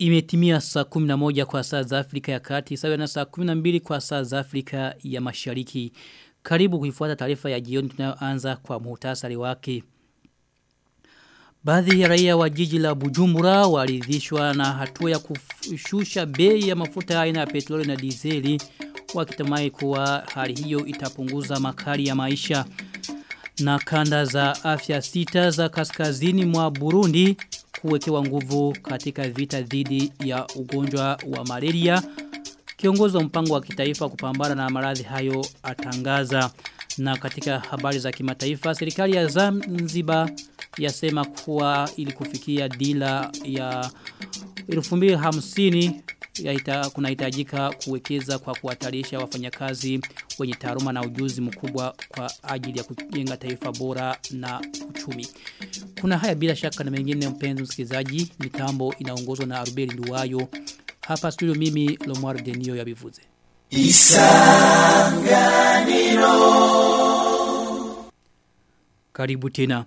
Imetimia saa 11 kwa saa za Afrika ya kati, sawa na saa 12 kwa saa za Afrika ya mashariki. Karibu kuifuata taarifa ya jioni tunayoanza kwa muhtasari wake. Baadhi ya raia wa jiji la Bujumbura waridhishwa na hatua ya kushusha bei ya mafuta aina ya petroli na dizeli wakitamai kuwa hali hiyo itapunguza makali ya maisha. Na kanda za afya sita za kaskazini mwa Burundi kuwekewa nguvu katika vita dhidi ya ugonjwa wa malaria. Kiongozi wa mpango wa kitaifa kupambana na maradhi hayo atangaza. Na katika habari za kimataifa, serikali ya Zanzibar yasema kuwa ili kufikia dila ya 2050 ya kunahitajika kuwekeza kwa kuhatarisha wafanyakazi wenye taaluma na ujuzi mkubwa kwa ajili ya kujenga taifa bora na uchumi. Kuna haya bila shaka na mengine mpenzi msikilizaji, mitambo inaongozwa na Arubeli Nduwayo. Hapa studio mimi Lomar Denio ya Bivuze. Isanganiro Karibu tena.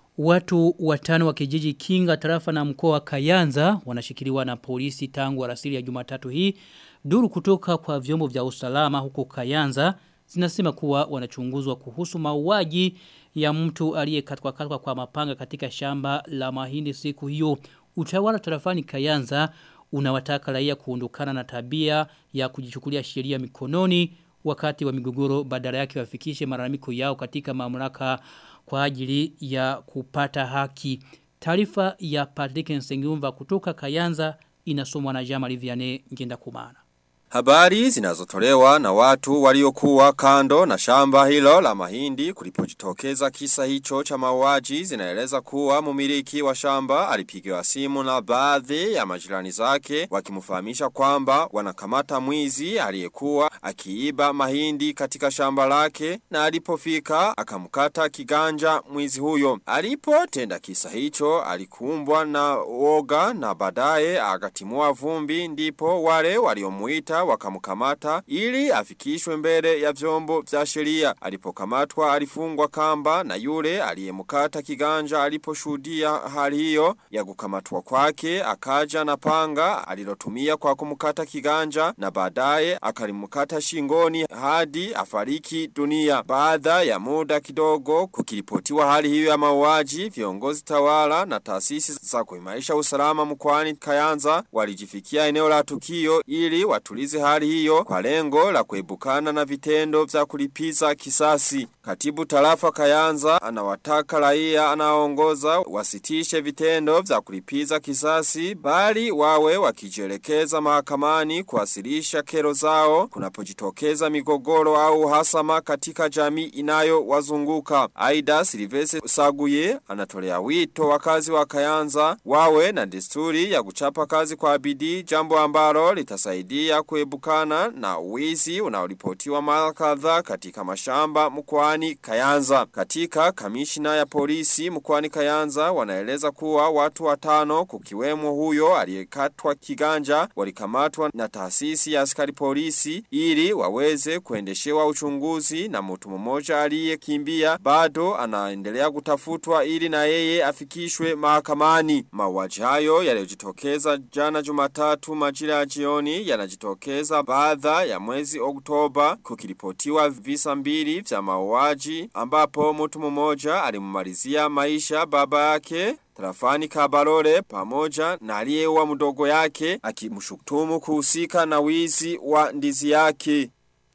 Watu watano wa kijiji Kinga tarafa na mkoa wa Kayanza wanashikiliwa na polisi tangu alasiri ya Jumatatu hii. Duru kutoka kwa vyombo vya usalama huko Kayanza zinasema kuwa wanachunguzwa kuhusu mauaji ya mtu aliyekatwa katwa kwa mapanga katika shamba la mahindi siku hiyo. Utawala tarafani Kayanza unawataka raia kuondokana na tabia ya kujichukulia sheria mikononi wakati wa migogoro badala yake wafikishe malalamiko yao katika mamlaka kwa ajili ya kupata haki. Taarifa ya Patrick Nsengiumva kutoka Kayanza inasomwa na Jama Liviane ngenda kumana. Habari zinazotolewa na watu waliokuwa kando na shamba hilo la mahindi kulipojitokeza kisa hicho cha mauaji zinaeleza kuwa mumiliki wa shamba alipigiwa simu na baadhi ya majirani zake wakimfahamisha kwamba wanakamata mwizi aliyekuwa akiiba mahindi katika shamba lake na alipofika akamkata kiganja mwizi huyo. Alipotenda kisa hicho alikumbwa na woga na baadaye akatimua vumbi ndipo wale waliomuita wakamkamata ili afikishwe mbele ya vyombo vya sheria. Alipokamatwa alifungwa kamba na yule aliyemkata kiganja aliposhuhudia hali hiyo ya kukamatwa kwake akaja na panga alilotumia kwa kumkata kiganja na baadaye akalimkata shingoni hadi afariki dunia. Baada ya muda kidogo kukiripotiwa hali hiyo ya mauaji, viongozi tawala na taasisi za kuimarisha usalama mkoani Kayanza walijifikia eneo la tukio ili watulize hali hiyo kwa lengo la kuebukana na vitendo vya kulipiza kisasi. Katibu tarafa Kayanza anawataka raia anaongoza wasitishe vitendo vya kulipiza kisasi bali wawe wakijielekeza mahakamani kuwasilisha kero zao kunapojitokeza migogoro au hasama katika jamii inayo wazunguka. Aida Silvese Saguye anatolea wito wakazi wa Kayanza wawe na desturi ya kuchapa kazi kwa bidii jambo ambalo litasaidia kuebukana na wizi unaoripotiwa mara kadhaa katika mashamba mkoani Kayanza. Katika kamishina ya polisi mkoani Kayanza wanaeleza kuwa watu watano kukiwemo huyo aliyekatwa kiganja walikamatwa na taasisi ya askari polisi ili waweze kuendeshewa uchunguzi na mtu mmoja aliyekimbia bado anaendelea kutafutwa ili na yeye afikishwe mahakamani. Mauaji hayo yaliyojitokeza jana Jumatatu majira ya jioni yanajitokeza baada ya mwezi Oktoba kukiripotiwa visa mbili vya mauaji ambapo mtu mmoja alimumalizia maisha baba yake Tarafani Kabarore pamoja na aliyeua mdogo yake akimshutumu kuhusika na wizi wa ndizi yake.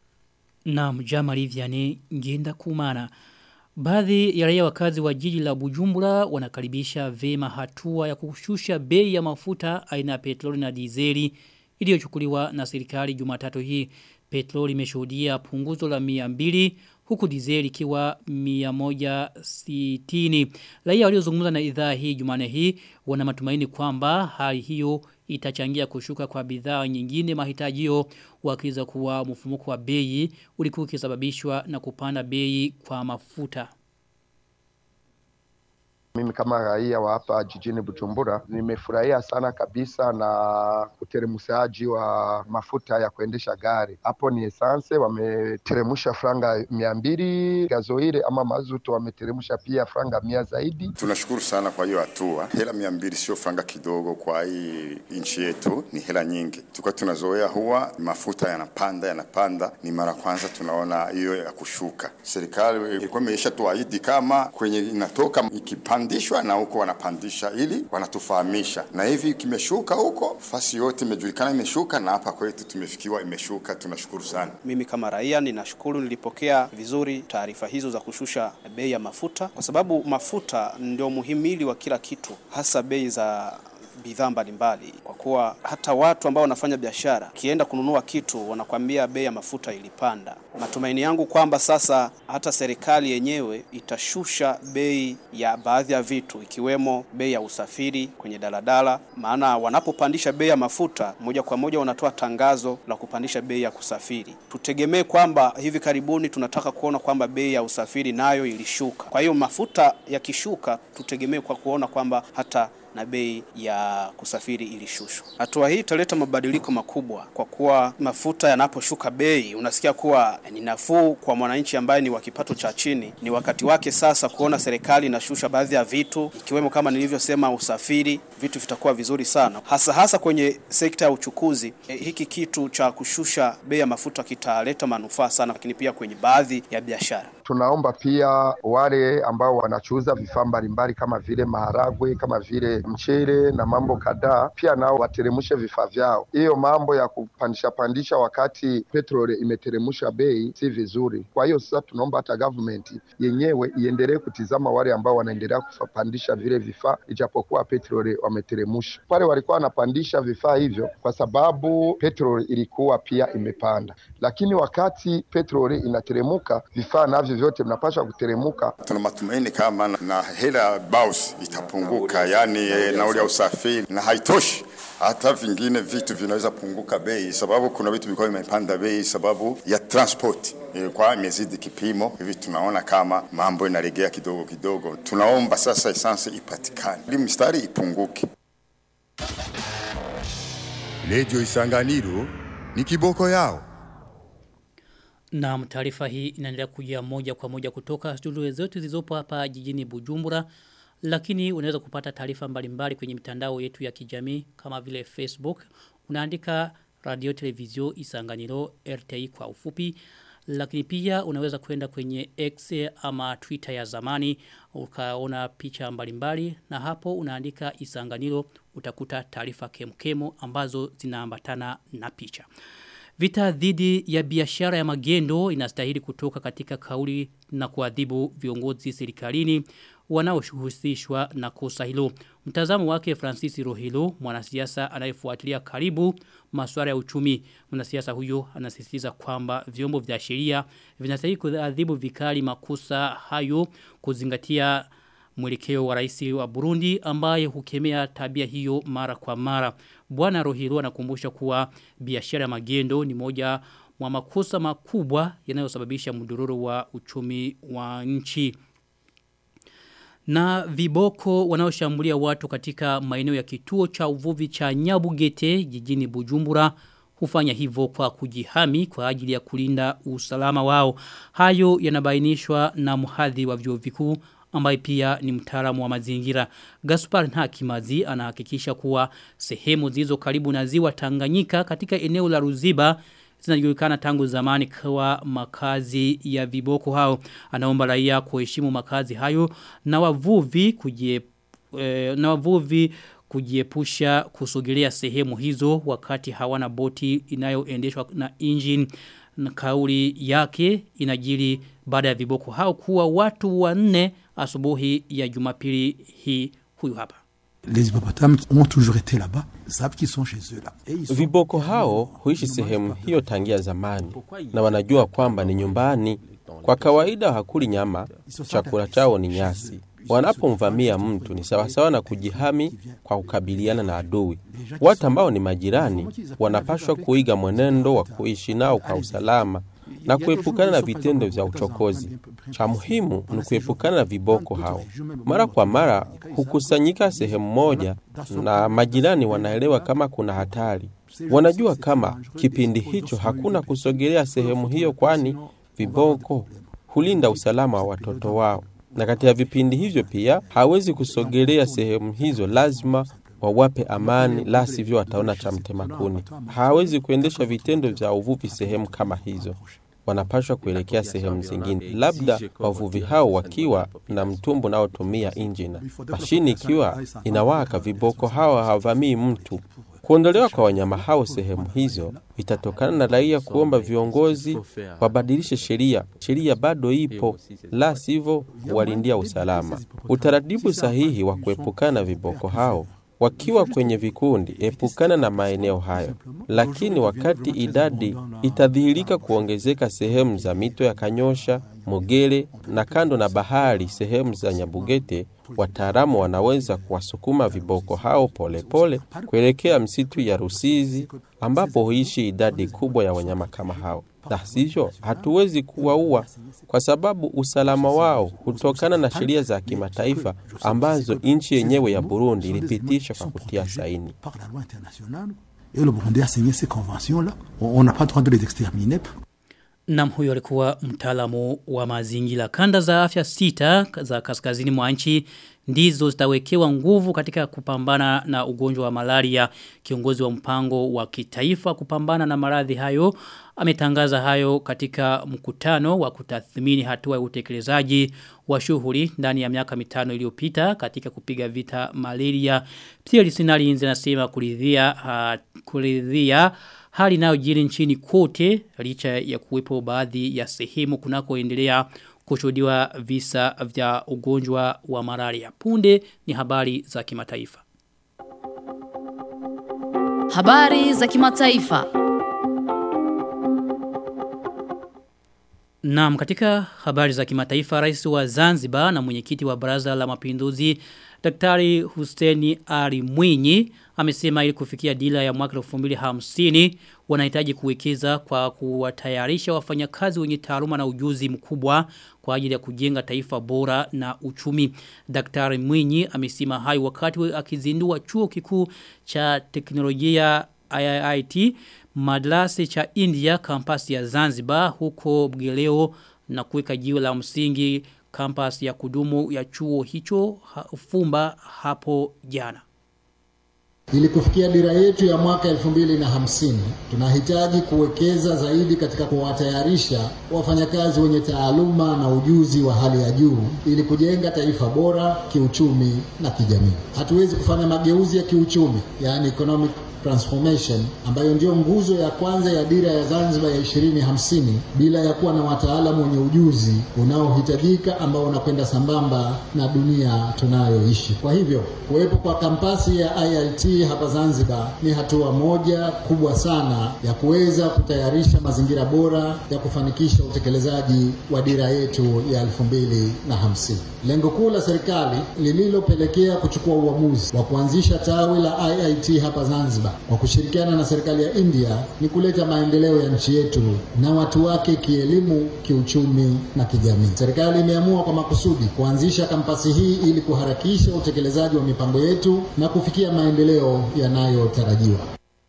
Na mjama Liviane ngenda kumana. Baadhi ya raia wakazi wa jiji la Bujumbura wanakaribisha vema hatua ya kushusha bei ya mafuta aina ya petroli na dizeli iliyochukuliwa na serikali Jumatatu hii. Petroli imeshuhudia punguzo la 200 huku dizeli ikiwa 160. Raia waliozungumza na idhaa hii Jumane hii wana matumaini kwamba hali hiyo itachangia kushuka kwa bidhaa nyingine mahitajio wakiza kuwa mfumuko wa bei ulikuwa ukisababishwa na kupanda bei kwa mafuta. Mimi kama raia wa hapa jijini Bujumbura nimefurahia sana kabisa na uteremshaji wa mafuta ya kuendesha gari. Hapo ni esanse, wameteremsha franga mia mbili, gazoile ama mazutu wameteremsha pia franga mia zaidi. Tunashukuru sana kwa hiyo hatua. Hela mia mbili sio franga kidogo kwa hii nchi yetu, ni hela nyingi. Tulikuwa tunazoea huwa mafuta yanapanda yanapanda, ni mara kwanza tunaona hiyo ya kushuka. Serikali ilikuwa imeisha tuahidi kama kwenye inatoka ikipandishwa na huko wanapandisha, ili wanatufahamisha, na hivi kimeshuka huko, fasi yote imejulikana imeshuka, na hapa kwetu tumefikiwa imeshuka. Tunashukuru sana. Mimi kama raia ninashukuru, nilipokea vizuri taarifa hizo za kushusha bei ya mafuta, kwa sababu mafuta ndio muhimili wa kila kitu, hasa bei za bidhaa mbalimbali, kwa kuwa hata watu ambao wanafanya biashara kienda kununua kitu wanakwambia bei ya mafuta ilipanda. Matumaini yangu kwamba sasa hata serikali yenyewe itashusha bei ya baadhi ya vitu ikiwemo bei ya usafiri kwenye daladala, maana wanapopandisha bei ya mafuta moja kwa moja wanatoa tangazo la kupandisha bei ya kusafiri. Tutegemee kwamba hivi karibuni tunataka kuona kwamba bei ya usafiri nayo ilishuka. Kwa hiyo mafuta yakishuka, tutegemee kwa kuona kwamba hata na bei ya kusafiri ilishushwa. Hatua hii italeta mabadiliko makubwa, kwa kuwa mafuta yanaposhuka bei, unasikia kuwa ni nafuu kwa mwananchi ambaye ni wa kipato cha chini. Ni wakati wake sasa kuona serikali inashusha baadhi ya vitu, ikiwemo kama nilivyosema, usafiri. Vitu vitakuwa vizuri sana, hasa hasa kwenye sekta ya uchukuzi. E, hiki kitu cha kushusha bei ya mafuta kitaleta manufaa sana, lakini pia kwenye baadhi ya biashara. Tunaomba pia wale ambao wanachuuza vifaa mbalimbali kama vile maharagwe, kama vile mchele na mambo kadhaa, pia nao wateremshe vifaa vyao. Hiyo mambo ya kupandisha pandisha wakati petroli imeteremsha bei si vizuri. Kwa hiyo sasa tunaomba hata government yenyewe iendelee kutizama wale ambao wanaendelea kupandisha vile vifaa, ijapokuwa petroli wameteremsha. Pale walikuwa wanapandisha vifaa hivyo kwa sababu petroli ilikuwa pia imepanda, lakini wakati petroli inateremuka vifaa navyo vyote vinapaswa kuteremuka. Tuna matumaini kama na, na hela baus itapunguka, yani e, nauli ya usafiri na haitoshi hata vingine vitu vinaweza punguka bei, sababu kuna vitu vilikuwa vimepanda bei sababu ya transport ilikuwa imezidi kipimo. Hivi tunaona kama mambo inaregea kidogo kidogo. Tunaomba sasa esansi ipatikane ili mstari ipunguke. Radio Isanganiro ni kiboko yao. Na taarifa hii inaendelea kujia moja kwa moja kutoka studio zetu zilizopo hapa jijini Bujumbura. Lakini unaweza kupata taarifa mbalimbali kwenye mitandao yetu ya kijamii kama vile Facebook. Unaandika radio televizio isanganiro RTI kwa ufupi. Lakini pia unaweza kwenda kwenye X ama Twitter ya zamani. Ukaona picha mbalimbali. Na hapo unaandika isanganiro utakuta taarifa kemkemo ambazo zinaambatana na picha. Vita dhidi ya biashara ya magendo inastahili kutoka katika kauli na kuadhibu viongozi serikalini wanaohusishwa na kosa hilo. Mtazamo wake Francis Rohilo, mwanasiasa anayefuatilia karibu masuala ya uchumi. Mwanasiasa huyo anasisitiza kwamba vyombo vya sheria vinastahili kuadhibu vikali makosa hayo kuzingatia mwelekeo wa rais wa Burundi ambaye hukemea tabia hiyo mara kwa mara. Bwana Rohiro anakumbusha kuwa biashara ya magendo ni moja mwa makosa makubwa yanayosababisha mdororo wa uchumi wa nchi. Na viboko wanaoshambulia watu katika maeneo ya kituo cha uvuvi cha Nyabugete jijini Bujumbura hufanya hivyo kwa kujihami kwa ajili ya kulinda usalama wao. Hayo yanabainishwa na mhadhi wa vyuo vikuu ambaye pia ni mtaalamu wa mazingira. Gaspar Nhakimazi anahakikisha kuwa sehemu zilizo karibu na ziwa Tanganyika katika eneo la Ruziba zinajulikana tangu zamani kwa makazi ya viboko hao. Anaomba raia kuheshimu makazi hayo na wavuvi kujie, e, na wavuvi kujiepusha kusogelea sehemu hizo wakati hawana boti inayoendeshwa na engine na kauli yake inajiri baada ya viboko hao kuwa watu wanne asubuhi ya Jumapili hii huyu hapa. Les hippopotames ont toujours été là-bas, savent qu'ils sont chez eux là. Et ils sont... Viboko hao huishi sehemu hiyo tangia zamani na wanajua kwamba ni nyumbani. Kwa kawaida hakuli nyama, chakula chao ni nyasi. Wanapomvamia mtu ni sawasawa na kujihami kwa kukabiliana na adui. Watu ambao ni majirani wanapashwa kuiga mwenendo wa kuishi nao kwa usalama. na kuepukana na vitendo vya uchokozi. Cha muhimu ni kuepukana na viboko hao. Mara kwa mara hukusanyika sehemu moja, na majirani wanaelewa kama kuna hatari. Wanajua kama kipindi hicho hakuna kusogelea sehemu hiyo, kwani viboko hulinda usalama wa watoto wao, na katika vipindi hivyo pia hawezi kusogelea sehemu hizo, lazima wawape amani, la sivyo wataona cha mtemakuni. Hawezi kuendesha vitendo vya uvuvi sehemu kama hizo, wanapashwa kuelekea sehemu zingine, labda wavuvi hao wakiwa na mtumbu unaotumia injina. Mashini ikiwa inawaka, viboko hao havamii mtu. Kuondolewa kwa wanyama hao sehemu hizo itatokana na raia kuomba viongozi wabadilishe sheria. Sheria bado ipo, la sivyo walindia usalama. Utaratibu sahihi wa kuepukana na viboko hao wakiwa kwenye vikundi, epukana na maeneo hayo. Lakini wakati idadi itadhihirika kuongezeka sehemu za mito ya Kanyosha, Mogere na kando na bahari, sehemu za Nyabugete, wataalamu wanaweza kuwasukuma viboko hao polepole pole kuelekea msitu ya Rusizi ambapo huishi idadi kubwa ya wanyama kama hao. La sivyo, hatuwezi kuwaua kwa sababu usalama wao hutokana na sheria za kimataifa ambazo nchi yenyewe ya Burundi ilipitisha kwa kutia saini. Et le Burundi a signé ces conventions-là. On n'a pas le droit de les exterminer. Nam huyo alikuwa mtaalamu wa mazingira. Kanda za afya sita za kaskazini mwa nchi ndizo zitawekewa nguvu katika kupambana na ugonjwa wa malaria. Kiongozi wa mpango wa kitaifa kupambana na maradhi hayo ametangaza hayo katika mkutano wa kutathmini hatua ya utekelezaji wa shughuli ndani ya miaka mitano iliyopita katika kupiga vita malaria. Pia lisinali inzi nasema kuridhia uh, kuridhia hali inayojiri nchini kote licha ya kuwepo baadhi ya sehemu kunakoendelea kushuhudiwa visa vya ugonjwa wa malaria. Punde ni habari za kimataifa. Habari za kimataifa. Naam, katika habari za kimataifa, rais wa Zanzibar na mwenyekiti wa Baraza la Mapinduzi Daktari Hussein Ali Mwinyi amesema ili kufikia dila ya mwaka 2050 wanahitaji kuwekeza kwa kuwatayarisha wafanyakazi wenye taaluma na ujuzi mkubwa kwa ajili ya kujenga taifa bora na uchumi. Daktari Mwinyi amesema hayo wakati akizindua chuo kikuu cha teknolojia IIT madrasa cha India kampasi ya Zanzibar huko Bgeleo na kuweka jiwe la msingi kampasi ya kudumu ya chuo hicho ha, Fumba hapo jana. Ili kufikia dira yetu ya mwaka elfu mbili na hamsini tunahitaji kuwekeza zaidi katika kuwatayarisha wafanyakazi wenye taaluma na ujuzi wa hali ya juu ili kujenga taifa bora kiuchumi na kijamii. Hatuwezi kufanya mageuzi ya kiuchumi, yani economic transformation ambayo ndio nguzo ya kwanza ya dira ya Zanzibar ya 2050 bila ya kuwa na wataalamu wenye ujuzi unaohitajika ambao unakwenda sambamba na dunia tunayoishi. Kwa hivyo kuwepo kwa kampasi ya IIT hapa Zanzibar ni hatua moja kubwa sana ya kuweza kutayarisha mazingira bora ya kufanikisha utekelezaji wa dira yetu ya 2050. Lengo kuu la serikali lililopelekea kuchukua uamuzi wa kuanzisha tawi la IIT hapa Zanzibar kwa kushirikiana na serikali ya India ni kuleta maendeleo ya nchi yetu na watu wake kielimu, kiuchumi na kijamii. Serikali imeamua kwa makusudi kuanzisha kampasi hii ili kuharakisha utekelezaji wa mipango yetu na kufikia maendeleo yanayotarajiwa.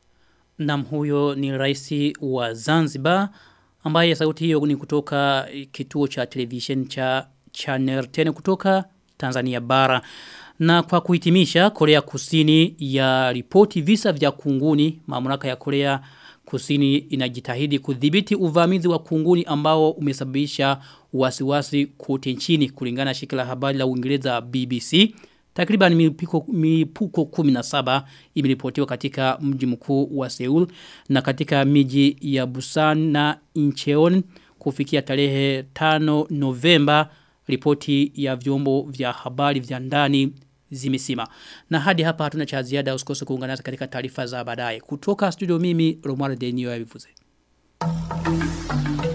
Nam huyo ni rais wa Zanzibar ambaye sauti hiyo ni kutoka kituo cha television cha Channel 10 kutoka Tanzania bara. Na kwa kuhitimisha Korea Kusini ya ripoti visa vya kunguni, mamlaka ya Korea Kusini inajitahidi kudhibiti uvamizi wa kunguni ambao umesababisha wasiwasi kote nchini kulingana na shirika la habari la Uingereza BBC. Takriban milipuko, milipuko 17 imeripotiwa katika mji mkuu wa Seoul na katika miji ya Busan na Incheon kufikia tarehe 5 Novemba ripoti ya vyombo vya habari vya ndani zimesima. Na hadi hapa hatuna cha ziada usikose kuungana nasi katika taarifa za baadaye. Kutoka studio mimi Romano Denio ya Vivuze.